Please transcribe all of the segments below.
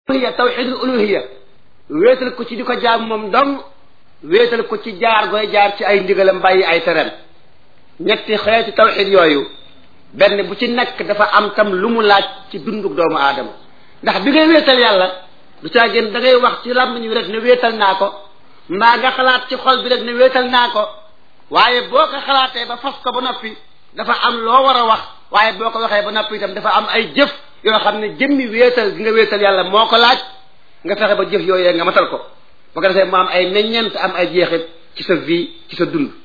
uluhiya tawxidul uluhiya wéetal ko ci di ko jaam moom dong wéetal ko ci jaar gooy jaar ci ay ndigalam bàyyi ay teram ñetti xeeti tawxid yooyu benn bu ci nekk dafa am tam lu mu laaj ci dundug doomu aadama ndax bi ngay wéetal yàlla du caa gën da ngay wax ci làmmiñ wi rek ne wéetal naa ko mbaa nga xalaat ci xol bi rek ne wéetal naa ko waaye boo ko xalaatee ba fas ko ba noppi dafa am loo war a wax waaye boo ko waxee ba noppi itam dafa am ay jëf yoo xam ne jëmmi wéetal gi nga wéetal yàlla moo ko laaj nga fexe ba jëf yooyee nga matal ko ba ko defee mu am ay meññeent am ay jeexit ci sa vie ci sa dund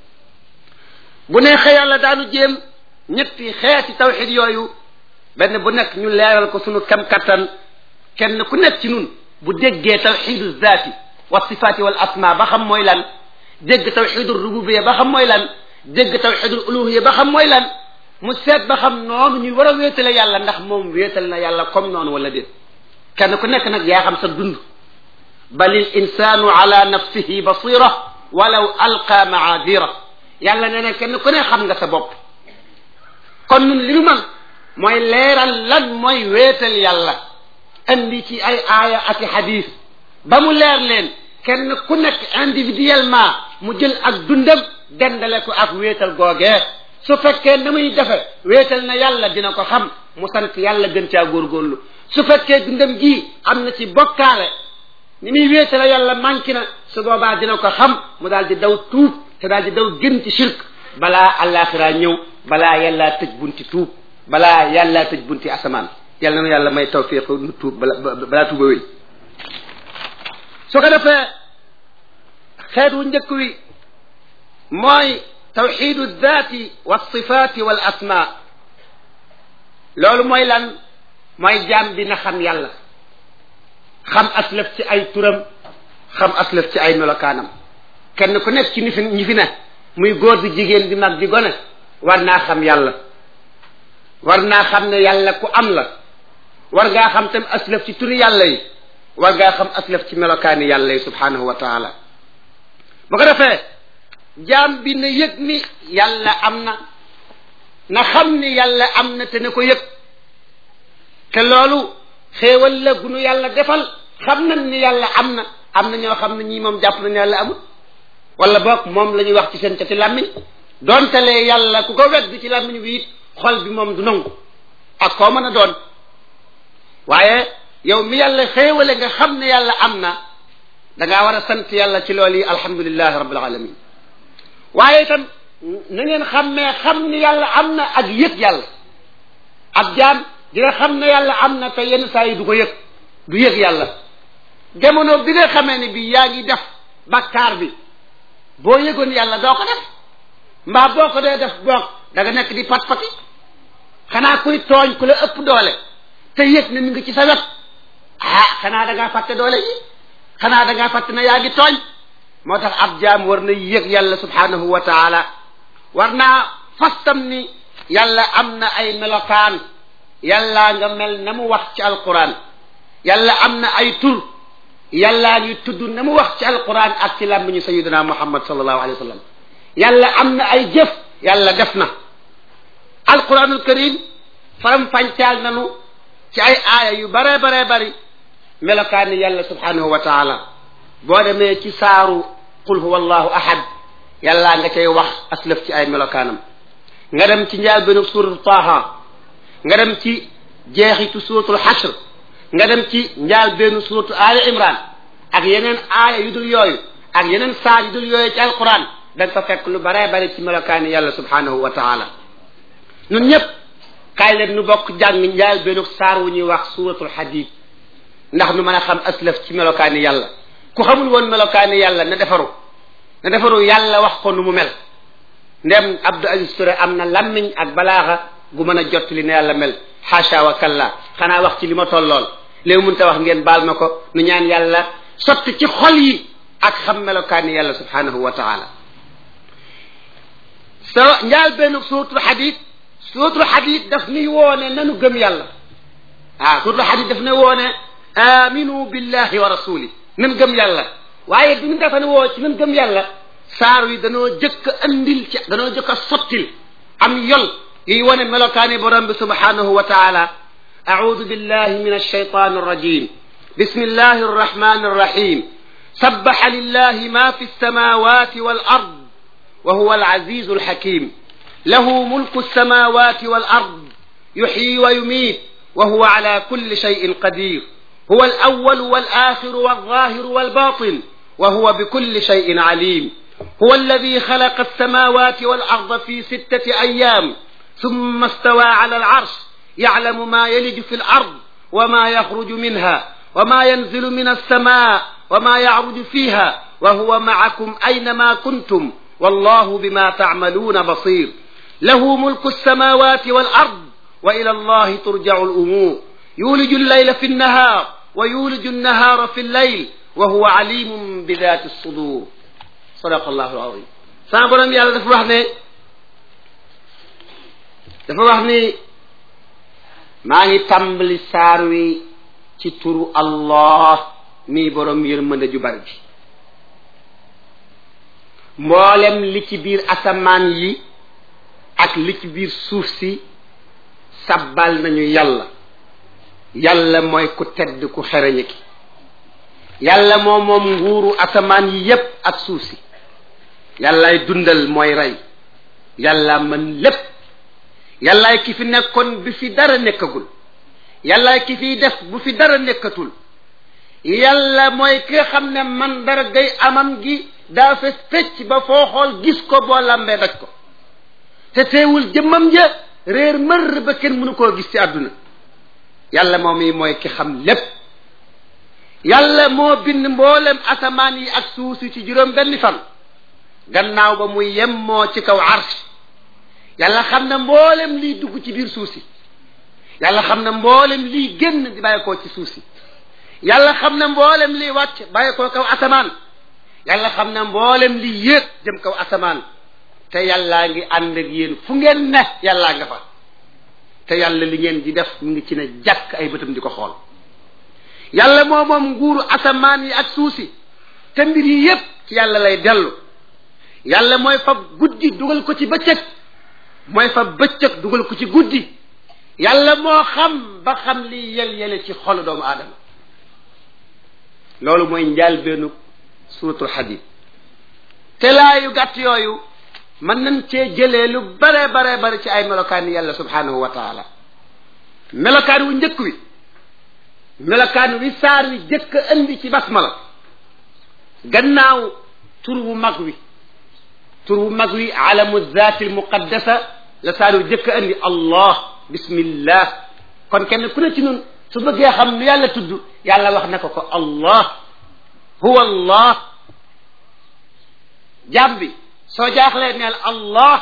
bu neexee yàlla daanu jéem ñetti xeeti tawxid yooyu benn bu nekk ñu leeral ko sunu kam kattan kenn ku nekk ci nun bu déggee tawxidu zaati wa sifaati wal asma ba xam mooy lan dégg tawxidu rububiya ba xam mooy lan dégg tawxidul uluhiya ba xam mooy lan mu seet ba xam noonu ñuy war a wéetale yàlla ndax moom wéetal na yàlla comme noonu wala déet kenn ku nekk nag yaa xam sa dund balil insaanu ala nafsihi basira walaw alqa maadira yàlla nee na kenn ku ne xam nga sa bopp kon nun li nu man mooy leeral lan mooy wéetal yàlla andi ci ay aaya ak i xadis ba mu leer leen kenn ku nekk individuellement mu jël ak dundam dendale ko ak wéetal googee su fekkee na muy defe wéetal na yàlla dina ko xam mu sant yàlla gën caa góorgóorlu su fekkee dundam gi am na ci bokkaale ni muy wéetale yàlla manqué na su boobaa dina ko xam mu daal di daw tuub te daal di daw gën ci shirk balaa àllaaxira ñëw balaa yàllaa tëj bunti tuub balaa yàllaa tëj bunti asamaan yàlla na yàlla may tawfiq nu tuub bala balaa tuuba wéy su ko defee xeet wu njëkk wi mooy tawxidu daati wa sifaati wal asma loolu mooy lan mooy jaam bi na xam yàlla xam aslaf ci ay turam xam aslaf ci ay melokaanam kenn ku nekk ci ñi fi ñi fi ne muy góor di jigéen di mag di gone war naa xam yàlla war naa xam ne yàlla ku am la war ngaa xam tam aslaf ci turi yàlla yi war ngaa xam aslaf ci melokaani yàlla yi subhanahu wa taala bu ko defee jaam bi na yëg ni yàlla am na na xam ni yàlla am na te ne ko yëg te loolu xéewal la gunu yàlla defal xam nañ ni yàlla am na am na ñoo xam ne ñii moom jàpp nañu yàlla amul wala boog moom la ñuy wax ci seen cati làmmiñ donte lee yàlla ku ko wet ci làmmiñ bi it xol bi moom du nangu ak koo mën a doon waaye yow mi yàlla xéewale nga xam ne yàlla am na dangaa war a sant yàlla ci loolu yi alhamdulilahi rabbil alamin waaye itam na ngeen xammee xam ni yàlla am na ak yëg yàlla ab jaam dina xam ne yàlla am na te yenn saa yi du ko yëg du yëg yàlla jamono bi nga xamee ni bi yaa ngi def bakkaar bi boo yëgoon yàlla doo ko def mbaa boo ko dee def boog da nga nekk di pat pati xanaa kuy tooñ ku la ëpp doole te yëg na mi ngi ci sa wet ah xanaa da ngaa fàtte doole yi xanaa da ngaa fàtte na yaa ngi tooñ moo tax ab jaam war na yëg yàlla subhanahu wa taala war naa fastam ni yàlla am na ay melokaan yàllaa nga mel na mu wax ci alquran yàlla am na ay tur yàllaa ngi tudd na mu wax ci alquran ak ci làmmiñu sayidina muhammad sallallahu alayhi wa sallam yàlla am na ay jëf yàlla def na alquranul karim faram fàncaal nanu ci ay aaya yu bare bare bari melokaani yàlla subhanahu wa taala boo demee ci saaru qul huwa allahu ahad yàllaa nga cay wax aslaf ci ay melokaanam nga dem ci njaal benn suuratu taaha nga dem ci jeexitu suuratul xashr nga dem ci njaal benn suuratu aali imran ak yeneen aaya yu dul yooyu ak yeneen saar yu dul yooyu ci alquran da nga fa fekk lu baree bari ci melokaani yàlla subhanahu wa taala ñun ñëpp kaay leen nu bokk jàng njaal benn saar wu ñuy wax suuratul xadiid ndax nu mën a xam aslaf ci melokaani yàlla ku xamul woon melokaani yàlla na defaru na defaru yàlla wax ko nu mu mel ndem Abdou Aziz Touré am na lammiñ ak balaaxa gu mën a jot li ne yàlla mel xaasha wa kalla xanaa wax ci li ma tollool léegi mun ta wax ngeen baal ma ko nu ñaan yàlla sotti ci xol yi ak xam melokaani yàlla subhanahu wa taala so njaal benn suuratul xadiid suuratul xadiid daf nuy woone nanu gëm yàlla ah suuratul xadiid daf nuy woone aminu billahi wa rasuli nan gëm yàlla waaye bi ñu defa ne woo ci nan gëm yàlla saar wi danoo jëkk andil ci danoo jëkk a sottil am yol yiy wane melokaani borom bi subhanahu wa taala audu billahi min alshaytan arrajim بسم الله الرحمن الرحيم سبح لله ما في السماوات والأرض وهو العزيز الحكيم له ملك السماوات والأرض يحيي ويميت وهو على كل شيء قدير هو الأول والآخر والظاهر والباطن وهو بكل شيء عليم هو الذي خلق السماوات والأرض في ستة أيام ثم استوى على العرش يعلم ما يلج في الأرض وما يخرج منها وما ينزل من السماء وما يعرج فيها وهو معكم أينما كنتم والله بما تعملون بصير له ملك السماوات والأرض وإلى الله ترجع الأمور يولج الليل في النهار ويولج النهار في الليل وهو عليم بذات الصدور صدق الله العظيم sama borom yàlla dafa wax ne dafa wax ni maa ngi tàmbali saar wi ci turu allah mii borom yërmande ju bari ji mboolem li ci biir asamaan yi ak li ci biir suuf si sabbal nañu yàlla yàlla mooy ku tedd ku xereñe ki yàlla moo moom nguuru asamaan yi yépp ak suuf si yàllaay dundal mooy rey yàlla mën lépp yàllaay ki fi nekkoon bi fi dara nekkagul yàllaay ki fiy def bu fi dara nekkatul yàlla mooy ki nga xam ne man dara gay amam gi daa fes fecc ba foo xool gis ko boo lambee daj ko te teewul jëmmam ja réer mër ba kenn mënu koo gis ci àdduna yàlla moom yi mooy ki xam lépp yàlla moo bind mboolem asamaan yi ak suuf si ci juróom benn fan gannaaw ba muy yem moo ci kaw arsh yàlla xam na mboolem liy dugg ci biir suuf si yàlla xam na mboolem liy génn di bàyyi koo ci suuf si yàlla xam na mboolem liy wàcc bàyyi koo kaw asamaan yàlla xam na mboolem liy yéeg jëm kaw asamaan te yàllaa ngi ànd ak yéen fu ngeen ne yàllaa nga fa te yàlla li ngeen di def mu ngi ci ne jàkk ay bëtam di ko xool yàlla moo moom nguuru asamaan yi ak suuf si te mbir yi yépp ci yàlla lay dellu yàlla mooy fab guddi dugal ko ci bëccëg mooy fab bëccëg dugal ko ci guddi yàlla moo xam ba xam li yel yele ci xolu doomu aadama loolu mooy njaalbeenu suratul hadid te laa yu gàtt yooyu mën nañ cee jëlee lu bare bare bare ci ay melokaan yàlla subhanahu wa taala melokaan wu njëkk wi melokaan wi saar wi jëkk indi ci basmala gannaaw tur wu mag wi tur wu mag wi alamu zaati almuqaddasa la saar wi jëkk indi allah bismillah kon kenn ku ne ci nun su bëggee xam nu yàlla tudd yàlla wax na ko ko allah huwa allah jàmm bi soo jaaxlee neel allah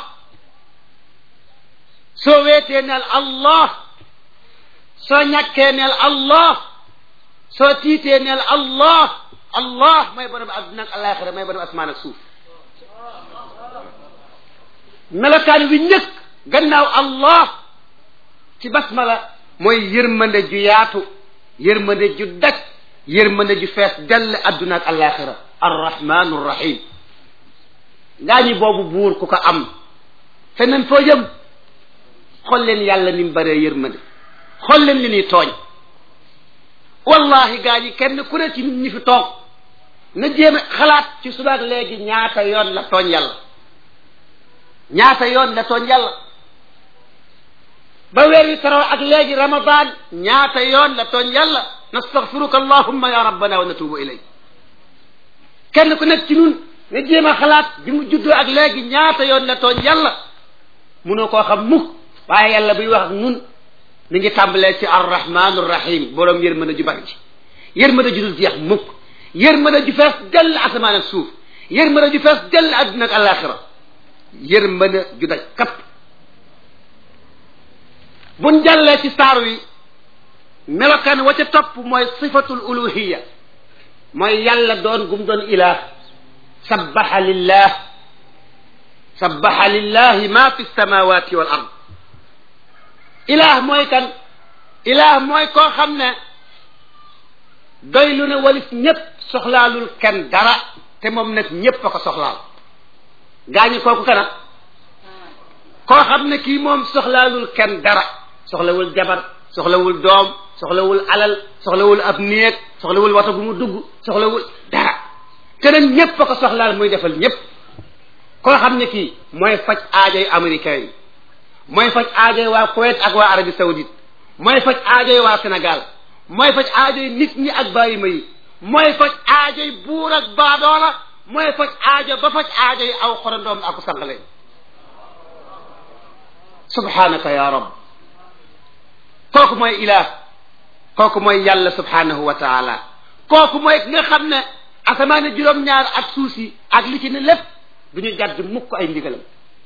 soo weetee neel allah soo ñàkkee neel allah soo tiitee neel allah allah mooy borom adduna ak alaxira mooy borom asmaan ak suuf melokaan wi njëkk gannaaw allah ci basmala mooy yërmande ju yaatu yërmande ju daj yërmande ju fees dell adduna ak alaxira arrahmanu rrahim ngaa ñi boobu buur ku ko am feneen foo jëm xool leen yàlla ni mu bëree yërmande xool leen li ñuy tooñ wallahi gaa ñi kenn ku ne ci nit ñi fi toog na jéem a xalaat ci subaak léegi ñaata yoon la tooñ yàlla ñaata yoon la tooñ yàlla ba weer wi taroo ak léegi ramadan ñaata yoon la tooñ yàlla nastaghfiruka allahumma ya rabbana wa natubu ilayk kenn ku nekk ci nun nga jéem a xalaat bi mu juddoo ak léegi ñaata yoon la tooñ yàlla munoo koo xam mukk waaye yàlla buy wax ak nun mi ngi tàmbalee ci arrahmanu rahim boroom yërmande ju bari ji yërmande ju dul jeex mukk yërmande ju fees dell asamaan ak suuf yërmande ju fees dell adduna ak alaxira yërmande ju daj kapp buñ jàllee ci saar wi melokaan wa ca topp mooy sifatul uluhiya mooy yàlla doon gum doon ilah sabbaxa lillah sabbaxa lillahi ma fi samawati wal ard ilah mooy kan ilah mooy koo xam ne doy lu ne walis ñépp soxlaalul kenn dara te moom nag ñépp a ko soxlaal gaañu kooku kana koo xam ne kii moom soxlaalul kenn dara soxlawul jabar soxlawul doom soxlawul alal soxlawul ab néeg soxlawul wata gu mu dugg soxlawul dara te nag ñépp a ko soxlaal muy defal ñépp koo xam ne kii mooy faj aajoy américain yi mooy faj aajoy waa Kuwait ak waa Arabie Saoudite mooy faj aajoy waa Sénégal mooy faj aajoy nit ñi ak bàyyi ma yi mooy faj aajoy buur ak baadoola mooy faj aajo ba faj aajoy aw xorandoom aku sànqale subhanaka ya rab kooku mooy ilaah kooku mooy yàlla subhanahu wa taala kooku mooy ki nga xam ne asamaane juróom-ñaar ak suuf si ak li ci ne lépp du ñu jàdd mukk ay ndigalam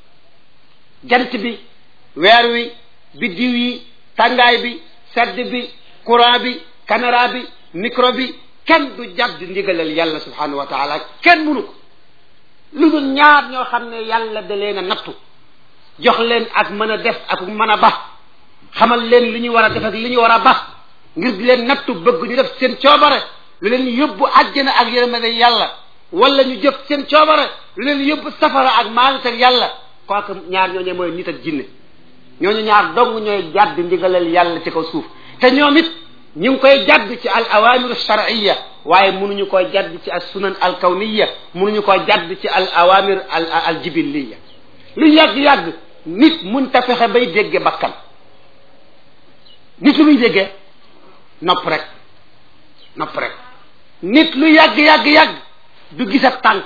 jant bi weer wi biddiw yi tàngaay bi sedd bi courant bi caméra bi micro bi kenn du jàdd ndigalal yàlla subhanahu wa taala kenn mënu ko lu dul ñaar ñoo xam ne yàlla da leen a nattu jox leen ak mën a def ak mën a ba xamal leen li ñu war a def ak li ñu war a ba ngir di leen nattu bëgg ñu def seen coobare lu leen yóbbu àjjana ak yërmande yàlla wala ñu jëf seen coobare lu leen yóbbu safara ak maalit ak yàlla kooku ñaar ñooñu mooy nit ak jinne ñooñu ñaar dong ñooy jàdd ndigalal yàlla ci kaw suuf te ñoom it ñu ngi koy jàdd ci al awamir shar'iyya waaye mënuñu koy jàdd ci al sunan al kawniya mënuñu koy jàdd ci al awamir al al jibiliya lu yàgg-yàgg nit mun ta fexe bay dégge bakkan nit lu muy déggee nopp rek nopp rek nit lu yàgg-yàgg-yàgg du gisa tànk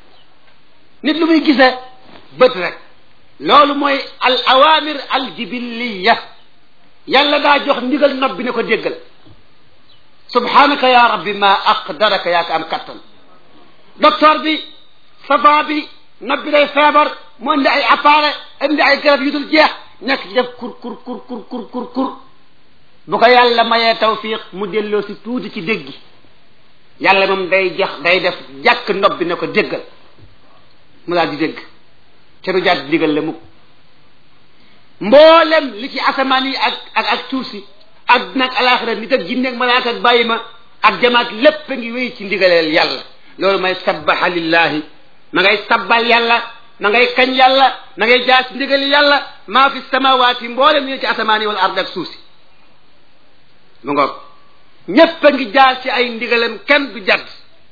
nit lu muy gise bët rek loolu mooy al awamir al jibiliya yàlla daa jox ndigal nopp bi ne ko déggal subhanaka ya rabbi ma aqdaraka yaa ko am kattan docteur bi savant bi nopp bi day feebar mu indi ay appareil indi ay garab yu dul jeex nekk ci def kur kur kur kur kur kur kur bu ko yàlla mayee tawfiq mu delloo si tuuti ci dégg yàlla moom day jox day def jàkk nopp bi ne ko déggal mu daal di dégg te du jàdd digal la mukk mboolem li ci asamaan yi ak ak ak suuf si ak nag alaxira nit ak jinne ak malaaka ak bàyyi ma ak jamaat lépp a ngi wéy ci ndigaleel yàlla loolu may sabbaha lillahi ma ngay sabbal yàlla ma ngay kañ yàlla ma ngay jaar ci ndigali yàlla maa fi samawaati mboolem ñu ci asamaan yi wala ard ak suuf si mu ngoog ñépp a ngi jaar ci ay ndigalam kenn du jadd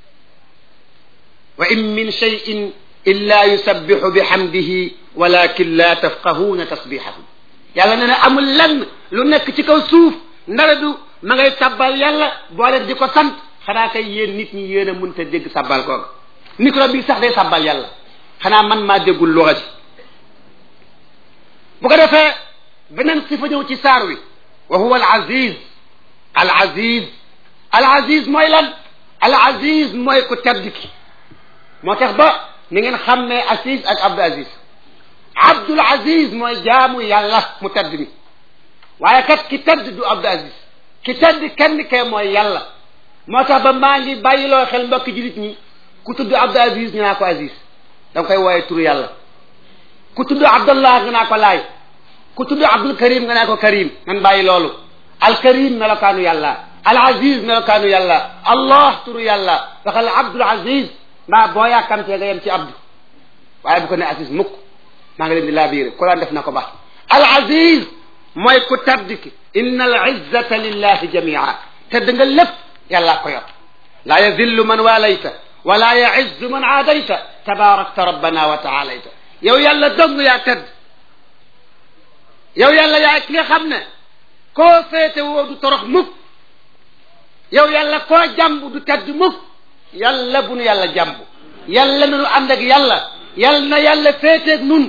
wa in min cheyin illa yusabbihu bihamdihi walakin la tafqahuuna tasbihahum yàlla nee na amul lenn lu nekk ci kaw suuf ndara du ma ngay sabbal yàlla boole di ko sant xanaa kay yéen nit ñi yéen a mënta dégg sabbal kooga micro bi sax day sabbal yàlla xanaa man maa déggul luxa ji bu ko defee beneen sifa ñëw ci saar wi wa huwa al aziz al aziz al aziz mooy lan al aziz mooy ku tedd ki moo tax ba ni ngeen xam ne aziz ak abdul aziz abdul aziz mooy jaamu yàlla mu tedd mi waaye kat ki tedd du abdul aziz ki tedd kenn kee mooy yàlla moo tax ba maa ngi bàyyiloo xel mbokki jullit ñi ku tudd abdul aziz ñu naa ko aziz da nga koy wooye turu yàlla ku tudd abdullah nga naa ko laay ku tudd abdul karim nga naa ko karim nan bàyyi loolu al karim melokaanu yàlla al aziz melokaanu yàlla allah turu yàlla waxal abdul aziz mbaa boo yàkkamtee nga yem ci abdu waaye bu ko ne aziz mukk maa ngi leen di laa biir Quran def na ko baax al aziz mooy ku tedd ki inna al izzata lillahi jamia tedd nga lépp yàllaa ko yor laa yazillu man waalayta wala yaizzu man aadayta tabarakta rabbana wa taalayta yow yàlla dong yaa tedd yow yàlla yaa ki nga xam ne koo féete woo du torox mukk yow yàlla koo jàmb du tedd mukk yàlla bu nu yàlla jàmb yàlla na nu ànd ak yàlla yàlla na yàlla féeteeg nun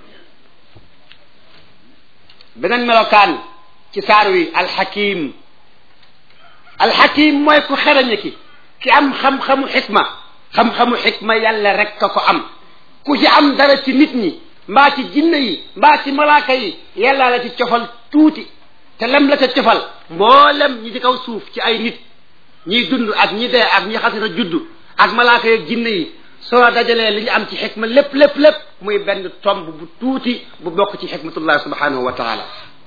beneen melokaan ci saar wi alxakim alxakim mooy ku xerañe ki ki am xam-xamu xikma xam-xamu xikma yàlla rek ka ko am ku ci am dara ci nit ñi mbaa ci jinne yi mbaa ci malaaka yi yàlla la ci cofal tuuti te lem la ca cofal mboolem ñi ci kaw suuf ci ay nit ñiy dund ak ñi dee ak ñi xasina judd ak malaaka yi ak jinne yi soo dajalee li ñu am ci xikma lépp lépp lépp muy benn tomb bu tuuti bu bokk ci xikmatullah subhanahu wa taala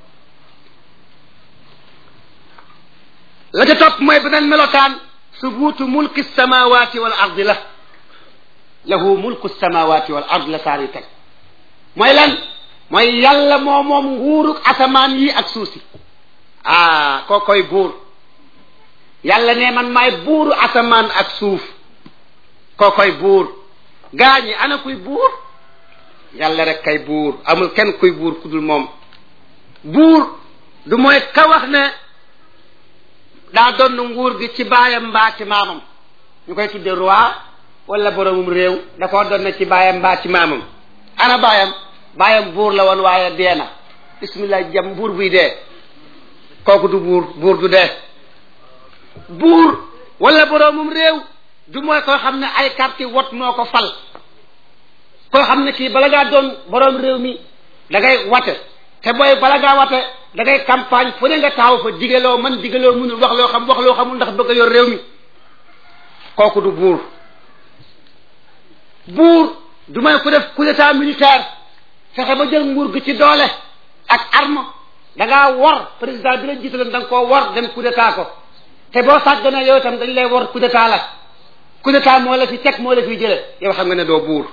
la ca topp mooy beneen melokaan subuutu mulki samawati wal ardi la lahu mulku samawati wal ard la saar yi teg mooy lan mooy yàlla moo moom nguuruk asamaan yi ak suuf si ah koo koy buur yàlla ne man maay buuru asamaan ak suuf koo koy buur gaañi ana kuy buur yàlla rek kay buur amul kenn kuy buur ku dul moom buur du mooy ka wax ne daa doon nguur gi ci baayam mbaa ci maamam ñu koy tudde roi wala boromum réew da koo doon ci baayam mbaa ci maamam ana baayam baayam buur la woon waaye dee na bismillah jam buur buy dee kooku du buur buur du dee buur wala boromum réew du mooy koo xam ne ay carte wot moo ko fal koo xam ne kii bala ngaa doon borom réew mi da ngay wate te booy bala ngaa wate da ngay campagne fu ne nga taxaw fa digaloo man digaloo mënul wax loo xam wax loo xamul ndax bëgg a yor réew mi kooku du buur buur du may ku def coup d'état militaire fexe ba jël nguur gi ci doole ak arme da ngaa war président bi la jiitaloon da nga koo war dem coup d'état ko te boo sàgganee yow itam dañ lay war coup d'état la coup d'état moo la fi teg moo la fi jële yow xam nga ne doo buur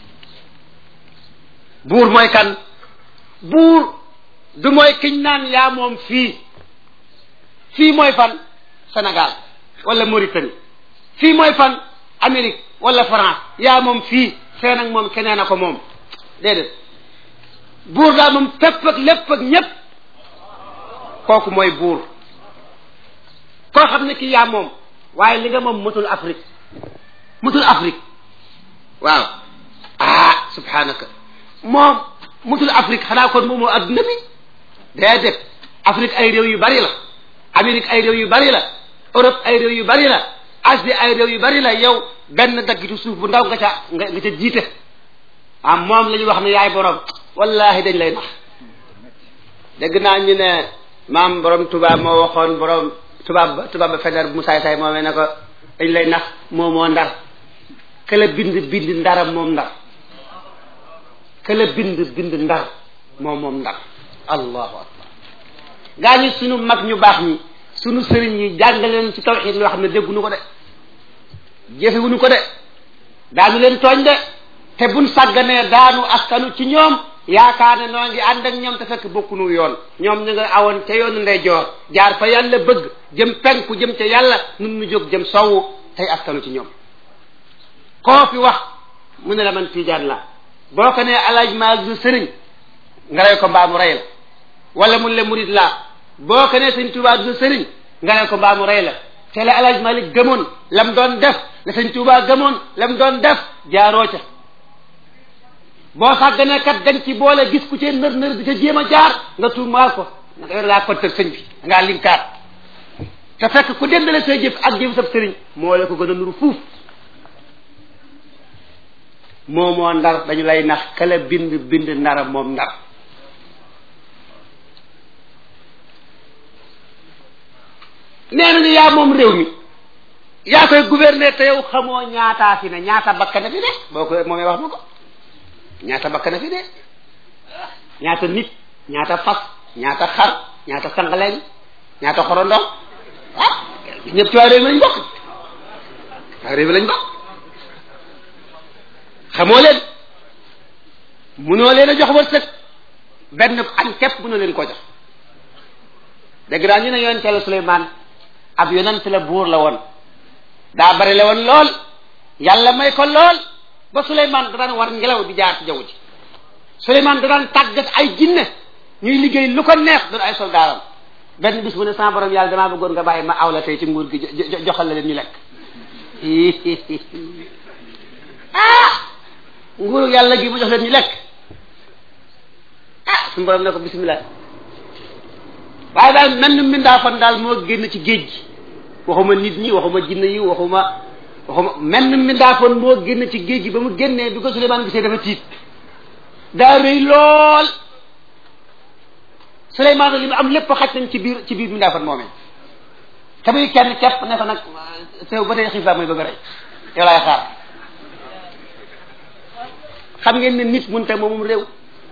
buur mooy kan buur du mooy kiñ naan yaa moom fii fii mooy fan Sénégal wala Mauritanie fii mooy fan Amérique wala France yaa moom fii fee nag moom keneen a ko moom déedéet buur daal moom fépp ak lépp ak ñépp kooku mooy buur koo xam ne kii yaa moom waaye li nga moom matul Afrique matul Afrique waaw ah subhanaka moom mutul Afrique xanaa kon moom moo adduna bi déedéet Afrique ay réew yu bari la Amérique ay réew yu bari la Europe ay réew yu bari la Asie ay réew yu bari la yow benn daggitu suuf bu ndaw nga ca nga nga ca jiite ah moom la ñu wax ne yaay borom wallahi dañ lay nax dégg naa ñu ne maam borom tubaab moo waxoon borom tubaab ba tubaab ba fener bu mu saay saay moomee ne ko dañ lay nax moo moo ndar këla bind bind ndaram moom ndar këla bind bind ndar moom moom ndar allahu akbar gaa ñi sunu mag ñu baax ñi sunu sëriñ yi jàngaleen ci tawxiid loo xam ne dégguñu ko de jëfewuñu ko de daanu leen tooñ de te buñ sàgganee daanu askanu ci ñoom yaakaar ne noo ngi ànd ak ñoom te fekk bokkunu yoon ñoom ñu nga awoon ca yoonu ndeyjoor jaar fa yàlla bëgg jëm penku jëm ca yàlla nun nu jóg jëm sowwu tey askanu ci ñoom koo fi wax mu ne la man tiijaan la boo ko nee alaaj maag du sëriñ nga rey ko mbaa mu rey la wala mun le murid laa boo ko nee sëñ Tuubaa du sëriñ nga rey ko mbaa mu rey la te la alaaj Malik gëmoon lam doon def la sëñ Tuubaa gëmoon lam doon def jaaroo ca boo sàgganee kat dañ ci boole gis ku ci nër nër di ca jéem a jaar nga tuumaal ko nga yor laa kontar sëñ bi ngaa linkaat te fekk ku dendale say jëf ak jëf sab sëriñ moo la ko gën a nuru fuuf moo moo ndar dañu lay nax kala bind bind ndara moom ndar nee nañu yaa moom réew mi yaa koy gouverner te yow xamoo ñaataa fi ne ñaata bakkana fi ne boo ko moomee wax ma ko ñaata bakkana fi ne ñaata nit ñaata fas ñaata xar ñaata sangaleñ ñaata xorondom ah ñëpp ci waa réew mi lañ bokk waa réew mi lañ bokk xamoo leen munoo leen a jox wërsëg benn añ képp munoo leen ko jox dégg naa ñu ne yonente la Suleymaan ab yonent la buur la woon daa bari la woon lool yàlla may ko lool ba Suleymaan da daan war ngelaw di jaar ci jaww ji Suleymaan da daan tàggat ay jinne ñuy liggéey lu ko neex doon ay soldaaram benn bis bu ne sama borom yàlla damaa bëggoon nga bàyyi ma aw la tey ci nguur gi joxal la leen ñu lekk ah nguuru yàlla gi mu jox leen ñu lekk ah suñu borom ne ko bismillah waaye daal mel ni mbindaa fan daal moo génn ci géej gi waxuma nit ñi waxuma jinne yi waxuma waxuma mel ni mbindaa fan moo génn ci géej gi ba mu génnee bi ko Suleymaan gisee dafa tiit daa rëy lool Suleymaan li mu am lépp xaj nañ ci biir ci biir mbindaa fan moomee te muy kenn képp ne ko nag teew ba tey xiif laa mooy bëgg a rey yow laay xaar xam ngeen ne nit munte moomum réew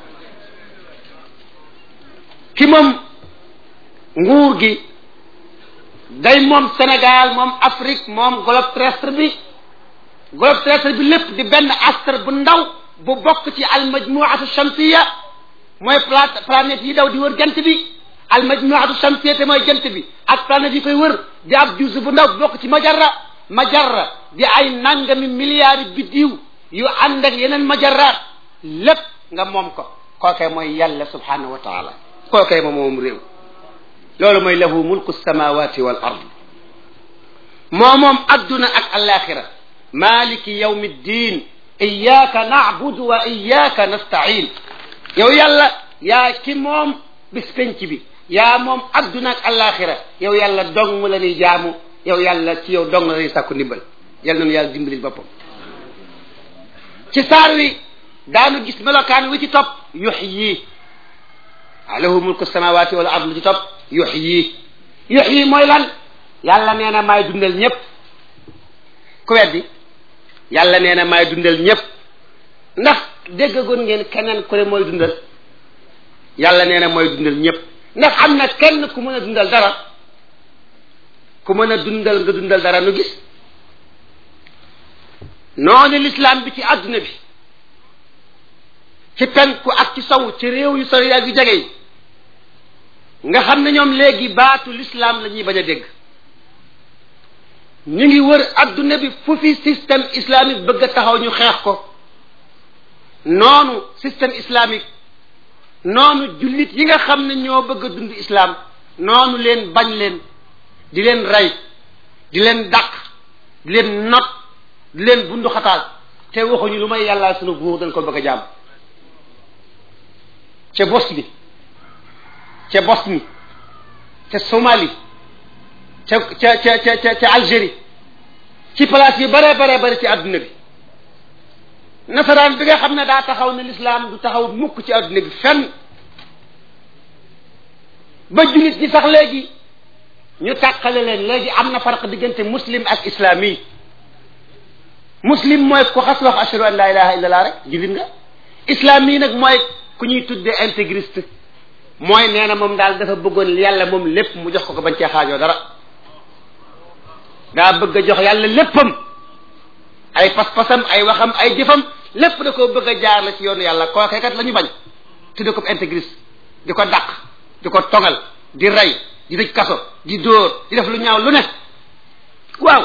ki moom nguur gi day moom Sénégal moom Afrique moom globe terrestre bi globe terrestre bi lépp di benn astre bu ndaw bu bokk ci al majmuatu shamsiya mooy planète yi daw di wër jant bi al majmuatu shamsiyya te mooy jant bi ak planète yi koy wër di ab juus bu ndaw bokk ci majarra majarra di ay nangami milliards biddiw yu ànd ak yeneen majarraat lépp nga moom ko kookee mooy yàlla subhanahu wa taala kookee moom moom réew loolu mooy lahu mulku samawati wal ard moo moom adduna ak alaxira maliki yawmi ddin iyyaka na'budu wa iyyaka nasta'in yow yàlla yaa ki moom bis penc bi yaa moom adduna ak alaxira yow yàlla dong la ñuy jaamu yow yàlla ci yow dong la ñuy sàkku ndimbal yal nañu yàlla dimbali boppam ci saar wi daanu gis melokaan wi ci topp yuxyi lahu mulku samawati wal ard lu ci topp yuxyi yuxyi mooy lan yàlla nee na maay dundal ñëpp ku weddi yàlla nee na maay dundal ñëpp ndax déggagoon ngeen keneen ku ne mooy dundal yàlla nee na mooy dundal ñëpp ndax am na kenn ku mën a dundal dara ku mën a dundal nga dundal dara nu gis noonu l'islam bi ci adduna bi ci penku ak ci sow ci réew yu sori ak yu jege yi nga xam ne ñoom léegi baatu l'islam la ñuy bañ a dégg ñu ngi wër adduna bi fu fi système islamique bëgg a taxaw ñu xeex ko noonu système islamique noonu jullit yi nga xam ne ñoo bëgg a dund islam noonu leen bañ leen di leen rey di leen dàq di leen not di leen bundu xataal te waxuñu lu may yàlla sunu buur dañ ko bëgg a jàmm ca Bosnie ca Bosnie ca Somalie ca ca ca ca ca Algérie ci place yi bare bare bare ci adduna bi nasaraan bi nga xam ne daa taxaw ne l'islam du taxaw mukk ci adduna bi fenn ba jullit ñi sax léegi ñu tàqale leen léegi am na farq diggante muslim ak islami muslim mooy ku xas wax ashhadu an la ilaha illa allah rek jullit nga islami nag mooy ku ñuy tuddee intégriste mooy nee na moom daal dafa bëggoon yàlla moom lépp mu jox ko ko bañ cee xaajoo dara daa bëgg a jox yàlla léppam ay pas-pasam ay waxam ay jëfam lépp da koo bëgg a jaar la ci yoonu yàlla kookee kat la ñu bañ tudde ko intégriste di ko dàq di ko togal di rey di tëj kaso di dóor di def lu ñaaw lu ne waaw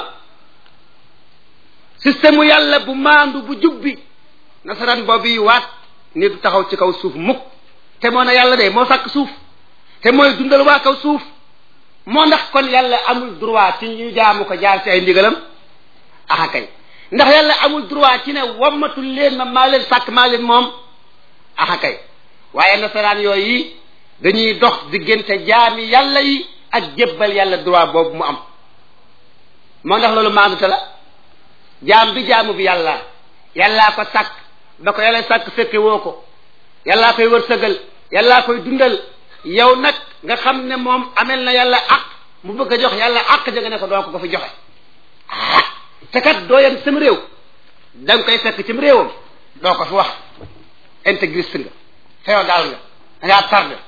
système yàlla bu maandu bu jubbi nasaraan boobu yi waat ni du taxaw ci kaw suuf mukk te moo na yàlla de moo sàkk suuf te mooy dundal waa kaw suuf moo ndax kon yàlla amul droit ci ñu jaamu ko jaar ci ay ndigalam aha kay ndax yàlla amul droit ci ne wammatul leen ma maa leen sàkk maa leen moom aha kay waaye nasaraan yooyu dañuy dox diggante jaami yàlla yi ak jébbal yàlla droit boobu mu am moo ndax loolu maandute la jaam bi jaamu bi yàlla yàllaa ko sàkk ba ko yàlla sàkk fekke woo ko yàllaa koy wërsëgal yàllaa koy dundal yow nag nga xam ne moom amel na yàlla ak mu bëgg a jox yàlla ak ja nga ne ko doo ko ko fi joxe ah te kat doo yem sam réew da nga koy fekk cim réewam doo ko fi wax intégriste nga féodal nga da ngaa tardé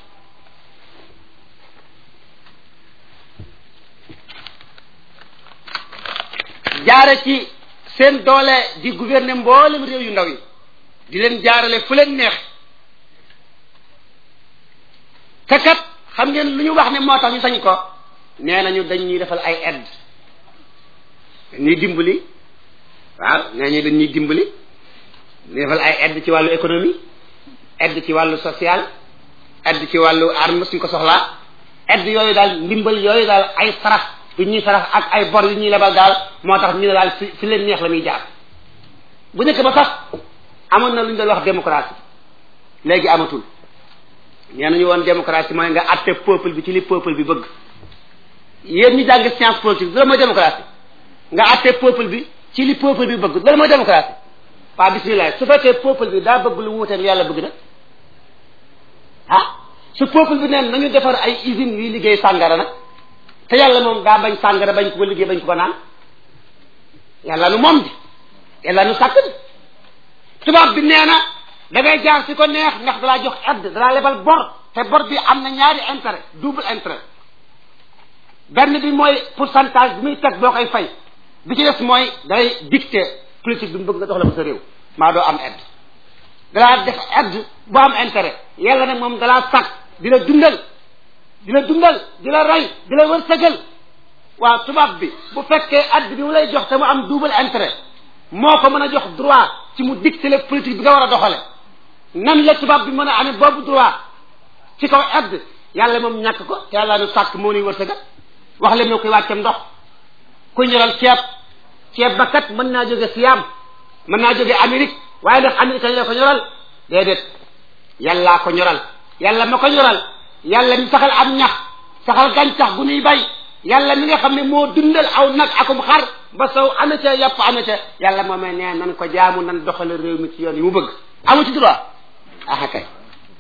jaare ci seen doole di gouverner mboolem réew yu ndaw yi di leen jaarale fu leen neex te kat xam ngeen lu ñu wax ne moo tax ñu sañ ko nee nañu dañ ñuy defal ay aide dañuy dimbali waaw nee ñu dañ ñuy dimbali ñu defal ay aide ci wàllu économie aide ci wàllu social aide ci wàllu arme suñ ko soxlaa aide yooyu daal ndimbal yooyu daal ay sarax yu ñuy sarax ak ay bor yu ñuy lebal daal moo tax ñu ne daal fi fi leen neex la muy jaar bu njëkk ba sax amoon na lu ñu doon wax démocratie léegi amatul nee nañu woon démocratie mooy nga atte peuple bi ci li peuple bi bëgg yéen ñi jàng science politique loolu mooy démocratie nga atte peuple bi ci li peuple bi bëgg loolu mooy démocratie waa bismillah su fekkee peuple bi daa bëgg lu wuuteeg yàlla bëgg na ah su peuple bi neen nañu defar ay usines yuy liggéey sàngara nag te yàlla moom daa bañ sàngara bañ ko ko liggéey bañ ko ko naan yàlla nu moom di yàlla nu sàkk di tubaab bi nee na da ngay jaar si ko neex ndax dalaa jox aide dalaa lebal bor te bor bi am na ñaari intérêt double intérêt benn bi mooy pourcentage bi muy teg boo koy fay bi ci des mooy day dicté politique bi mu bëgg nga dox la ko sa réew maa doo am aide dalaa def aide bu am intérêt yàlla nag moom dalaa sàkk di la dundal di la dundal di la rey di la wërsëgal waaw tubaab bi bu fekkee add bi mu lay jox te mu am double intérêt moo ko mën a jox droit ci mu dicter la politique bi nga war a doxale nan la tubaab bi mën a amee boobu droit ci kaw add yàlla moom ñàkk ko te yàlla nu sàkk moo nuy wërsëgal wax leen ñoo koy wàccam ndox ku ñoral ceeb ceeb ba kat mën naa jóge Siam mën naa jóge Amérique waaye ndax américain la ko ñoral déedéet yàllaa ko ñoral yàlla ma ko ñoral yàlla mi saxal am ñax saxal gàncax gu nuy bay yàlla mi nga xam ne moo dundal aw nag akum xar ba sow ana ca yàpp ana ca yàlla moo may nee nan ko jaamu nan doxale réew mi ci yoon yi mu bëgg amu ci droit aha kay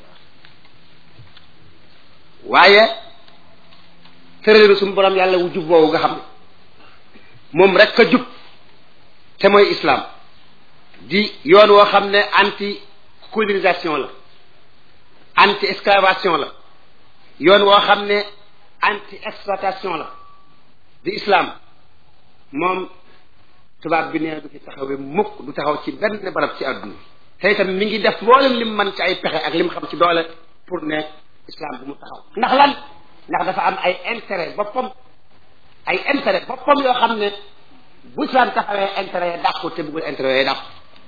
waaye tërëleenu suñu borom yàlla wu jub boobu nga xam ne moom rek a jub te mooy islam di yoon woo xam ne anti colonisation la anti esclavation la yoon woo xam ne anti exploitation la di islam moom tubaab bi nee du fi taxawee mukk du taxaw ci benn barab ci àdduna te itam mi ngi def mboolem lim man ci ay pexe ak lim xam ci doole pour ne islam bu mu taxaw ndax lan ndax dafa am ay intérêt boppam ay intérêt boppam yoo xam ne bu islam taxawee intérêt ya dàqu te bëggul intérêt ya dàqu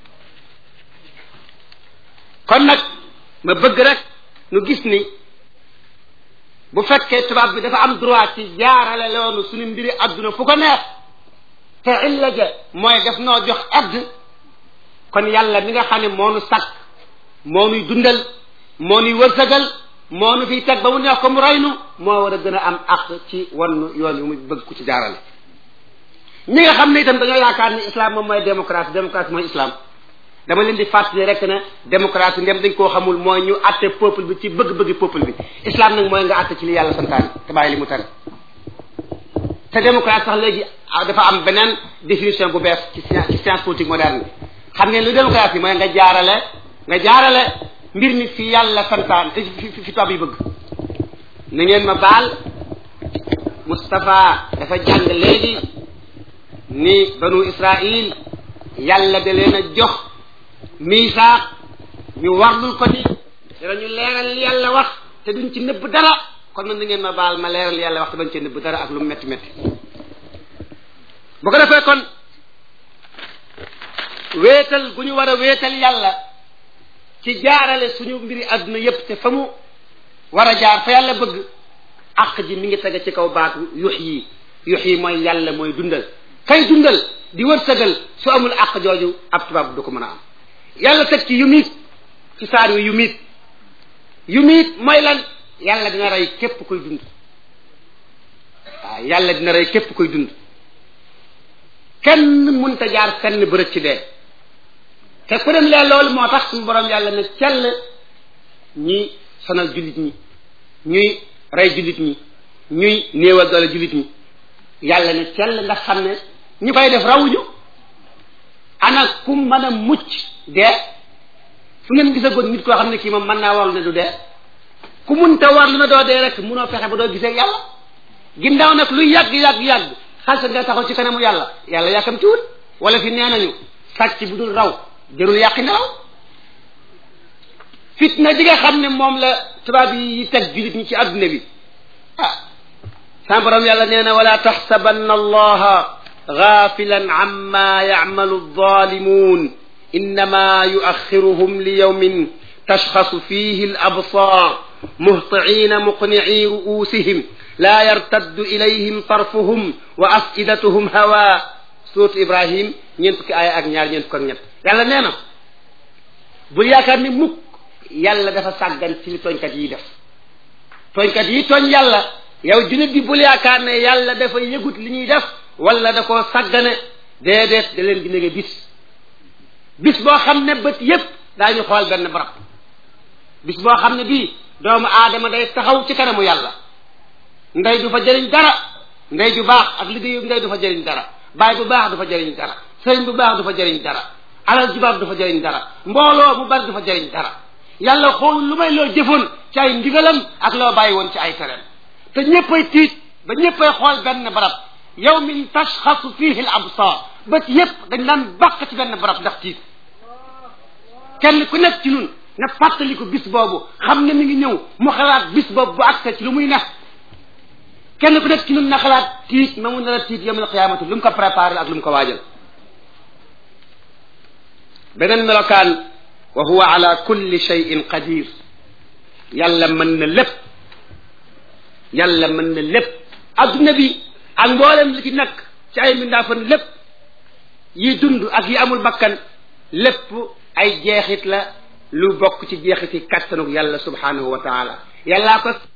kon nag ma bëgg rek nu gis ni bu fekkee tubaab bi dafa am droit ci jaarale loolu suñu mbiri adduna fu ko neex te illa ja mooy def noo jox add kon yàlla mi nga xam ne moo nu sàkk moo nuy dundal moo nuy wërsëgal moo nu fiy teg ba mu neex ko mu reynu moo war a gën a am àq ci wannu yoon yu mu bëgg ku ci jaarale ñi nga xam ne itam dañoo yaakaar ni islam moom mooy démocratie démocratie mooy islam dama leen di fàttali rek ne démocratie ndem dañ koo xamul mooy ñu àtte peuple bi ci bëgg-bëggi peuple bi islam nag mooy nga àtte ci li yàlla santaani te bàyyi li mu tere te démocratie sax léegi dafa am beneen définition bu bees ci ci science politique moderne bi xam ngeen lu démocratie mooy nga jaarale nga jaarale mbir mi fi yàlla santaan fi fi tubaab yi bëgg na ngeen ma baal Moustapha dafa jàng léegi ni banu Israil yàlla da leen a jox miisaax ñu warlul ko ni danañu leeral li yàlla wax te duñ ci nëbb dara kon nag na ngeen ma baal ma leeral li yàlla wax te bañ ci nëbb dara ak lu metti metti bu ko defee kon wéetal gu ñu war a wéetal yàlla ci jaarale suñu mbiri àdduna yépp te fa mu war a jaar fa yàlla bëgg àq ji mi ngi tege ci kaw baatu yux yi yux yi mooy yàlla mooy dundal kay dundal di wërsëgal su amul àq jooju ab tubaab du ko mën a am yàlla teg ci yumiit ci saar wi yumiit yumiit mooy lan yàlla dina rey képp koy dund waaw yàlla dina rey képp koy dund kenn mënta jaar fenn bërëb ci dee te ku dem lee loolu moo tax suñu borom yàlla ne cell ñuy sonal jullit ñi ñuy rey jullit ñi ñuy néewal doole jullit ñi yàlla ne cell ndax xam ne ñu koy def rawuñu ana ku mën a mucc dee fu ngeen gisagoon nit koo xam ne kii moom mën naa warlu ne du dee ku munta warlu ne doo dee rek munoo fexe ba doo gisee yàlla ginnaaw nag luy yàgg yàgg yàgg xalsa nga taxaw ci kanamu yàlla yàlla yàkkamtiwul wala fi nee nañu sàcc bu dul raw jërul yàqi nelaw fitna ji nga xam ne moom la tubaab yi teg julit ñi ci adduna bi ah sama borom yàlla nee na wala taxsabanna allaha gaafilan amma yacmalu alzalimun innama yuaxiruhum li yawmin tashxasu fihi alabsar muhtiina muqnicii ru'uusihim laa yartaddu ilayhim tarfuhum wa afidatuhum hawa surat ibrahim ñeent fukki aaya ak ñaar ñeent fukk ak ñett yàlla nee na bul yaakaar ni mukk yàlla dafa sàggan ci li tooñkat yi def tooñkat yi tooñ yàlla yow jullit bi bul yaakaar ne yàlla dafa yëgut li ñuy def wala da koo sàggane déedéet da leen di nege bis bis boo xam ne bët yépp daañu xool benn barab bis boo xam ne bii doomu aadama day taxaw ci kanamu yàlla ndey du fa jëriñ dara ndey ju baax ak liggéeyu ndey du fa jëriñ dara baay bu baax du fa jëriñ dara sëriñ bu baax du fa jëriñ dara alal ju baax du fa jëriñ dara mbooloo mu bari du fa jëriñ dara yàlla xool lu may loo jëfoon ci ay ndigalam ak loo bàyyi woon ci ay tereem te ñëppay tiit ba ñëppay xool benn barab yow min tashxasu fihi al absar bët yëpp dañ daan bàq ci benn barab ndax tiit kenn ku nekk ci ñun na fàttaliku bis boobu xam ne mi ngi ñëw mu xalaat bis boobu bu accès ci lu muy nekk kenn ku nekk ci ñun na xalaat tiit ma mu nar a tiit yawmal qiyaamati lu mu ko préparé ak lu mu ko waajal beneen melokaan wa huwa ala kulli shay'in qadir yàlla mën na lépp yàlla mën na lépp adduna bi ak mboolem li ci nekk ci ay mindaafan lépp yi dund ak yi amul bakkan lépp ay jeexit la lu bokk ci jeexiti kattanuk yàlla subhanahu wa taala yàllaa ko